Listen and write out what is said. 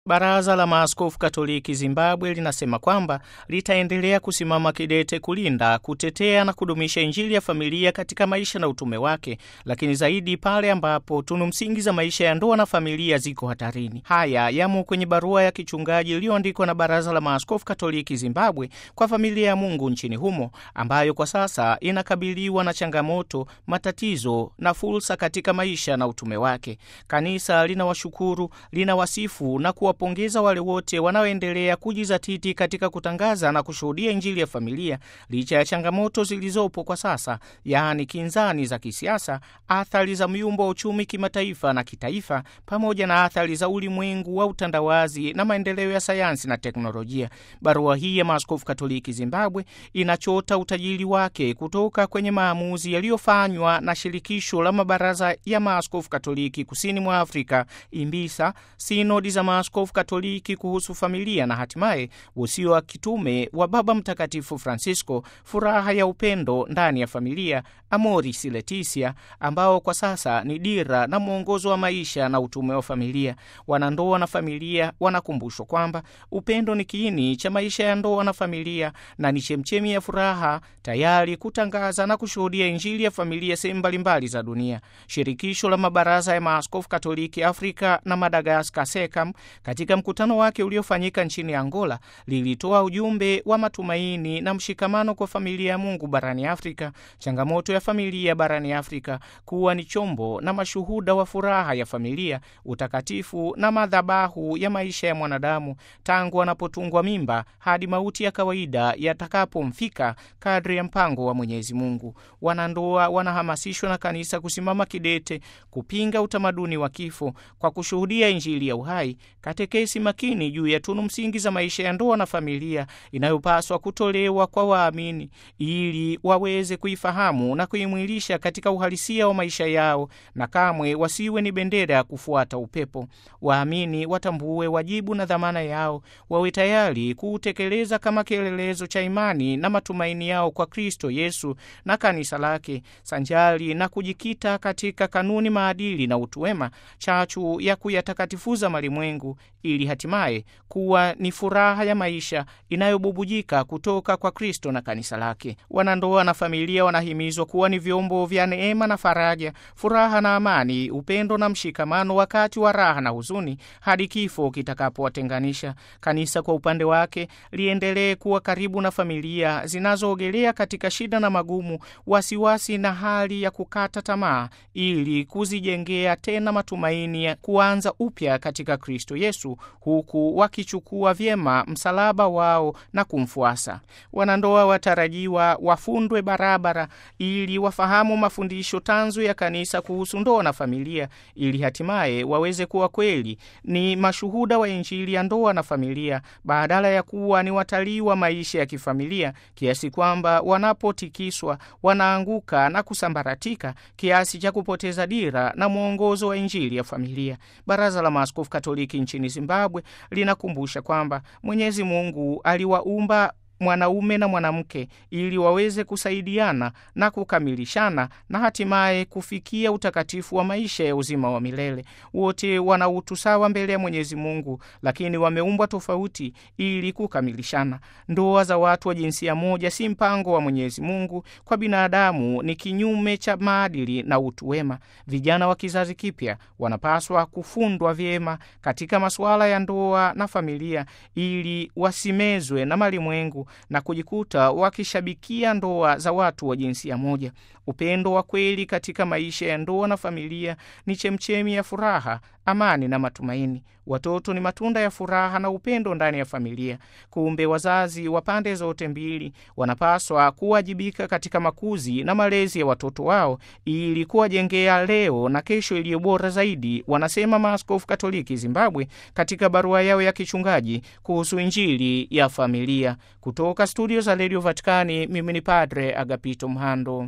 Baraza la Maaskofu Katoliki Zimbabwe linasema kwamba litaendelea kusimama kidete kulinda, kutetea na kudumisha Injili ya familia katika maisha na utume wake, lakini zaidi pale ambapo tunu msingi za maisha ya ndoa na familia ziko hatarini. Haya yamo kwenye barua ya kichungaji iliyoandikwa na Baraza la Maaskofu Katoliki Zimbabwe kwa familia ya Mungu nchini humo, ambayo kwa sasa inakabiliwa na changamoto, matatizo na fursa katika maisha na utume wake. Kanisa linawashukuru, linawasifu na wapongeza wale wote wanaoendelea kujizatiti katika kutangaza na kushuhudia Injili ya familia licha ya changamoto zilizopo kwa sasa, yaani kinzani za kisiasa, athari za myumbo wa uchumi kimataifa na kitaifa, pamoja na athari za ulimwengu wa utandawazi na maendeleo ya sayansi na teknolojia. Barua hii ya Maaskofu Katoliki Zimbabwe inachota utajiri wake kutoka kwenye maamuzi yaliyofanywa na shirikisho la mabaraza ya Maaskofu Katoliki kusini mwa Afrika, IMBISA, sinodi za Maaskofu Katoliki kuhusu familia na hatimaye usio wa kitume wa Baba Mtakatifu Francisco, furaha ya upendo ndani ya familia, Amoris Laetitia, ambao kwa sasa ni dira na mwongozo wa maisha na utume wa familia. Wanandoa na familia wanakumbushwa kwamba upendo ni kiini cha maisha ya ndoa na familia na ni chemchemi ya furaha, tayari kutangaza na kushuhudia Injili ya familia sehemu mbalimbali za dunia. Shirikisho la mabaraza ya Maaskofu Katoliki Afrika na Madagaskar, SECAM, katika mkutano wake uliofanyika nchini Angola lilitoa ujumbe wa matumaini na mshikamano kwa familia ya Mungu barani Afrika, changamoto ya familia barani Afrika kuwa ni chombo na mashuhuda wa furaha ya familia, utakatifu na madhabahu ya maisha ya mwanadamu tangu anapotungwa mimba hadi mauti ya kawaida yatakapomfika kadri ya mpango wa Mwenyezi Mungu. Wanandoa wanahamasishwa na kanisa kusimama kidete kupinga utamaduni wa kifo kwa kushuhudia Injili ya uhai katekesi makini juu ya tunu msingi za maisha ya ndoa na familia inayopaswa kutolewa kwa waamini ili waweze kuifahamu na kuimwilisha katika uhalisia wa maisha yao, na kamwe wasiwe ni bendera ya kufuata upepo. Waamini watambue wajibu na dhamana yao, wawe tayari kuutekeleza kama kielelezo cha imani na matumaini yao kwa Kristo Yesu na kanisa lake, sanjari na kujikita katika kanuni, maadili na utu wema, chachu ya kuyatakatifuza malimwengu ili hatimaye kuwa ni furaha ya maisha inayobubujika kutoka kwa Kristo na kanisa lake. Wanandoa na familia wanahimizwa kuwa ni vyombo vya neema na faraja, furaha na amani, upendo na mshikamano wakati wa raha na huzuni, hadi kifo kitakapowatenganisha. Kanisa kwa upande wake liendelee kuwa karibu na familia zinazoogelea katika shida na magumu, wasiwasi na hali ya kukata tamaa, ili kuzijengea tena matumaini ya kuanza upya katika Kristo Yesu huku wakichukua vyema msalaba wao na kumfuasa. Wanandoa watarajiwa wafundwe barabara ili wafahamu mafundisho tanzu ya kanisa kuhusu ndoa na familia, ili hatimaye waweze kuwa kweli ni mashuhuda wa Injili ya ndoa na familia, badala ya kuwa ni watalii wa maisha ya kifamilia, kiasi kwamba wanapotikiswa wanaanguka na kusambaratika kiasi cha kupoteza dira na mwongozo wa Injili ya familia. Baraza la Maaskofu Katoliki nchini Zimbabwe linakumbusha kwamba Mwenyezi Mungu aliwaumba mwanaume na mwanamke ili waweze kusaidiana na kukamilishana na hatimaye kufikia utakatifu wa maisha ya uzima wa milele. Wote wana utu sawa mbele ya Mwenyezi Mungu, lakini wameumbwa tofauti ili kukamilishana. Ndoa za watu wa jinsia moja si mpango wa Mwenyezi Mungu kwa binadamu, ni kinyume cha maadili na utu wema. Vijana wa kizazi kipya wanapaswa kufundwa vyema katika masuala ya ndoa na familia ili wasimezwe na malimwengu na kujikuta wakishabikia ndoa za watu wa jinsia moja. Upendo wa kweli katika maisha ya ndoa na familia ni chemchemi ya furaha, amani na matumaini. Watoto ni matunda ya furaha na upendo ndani ya familia. Kumbe wazazi wa pande zote mbili wanapaswa kuwajibika katika makuzi na malezi ya watoto wao ili kuwajengea leo na kesho iliyo bora zaidi, wanasema Maaskofu Katoliki Zimbabwe katika barua yao ya kichungaji kuhusu Injili ya familia. Kutoka studio za redio Vatikani, mimi ni Padre Agapito Mhando.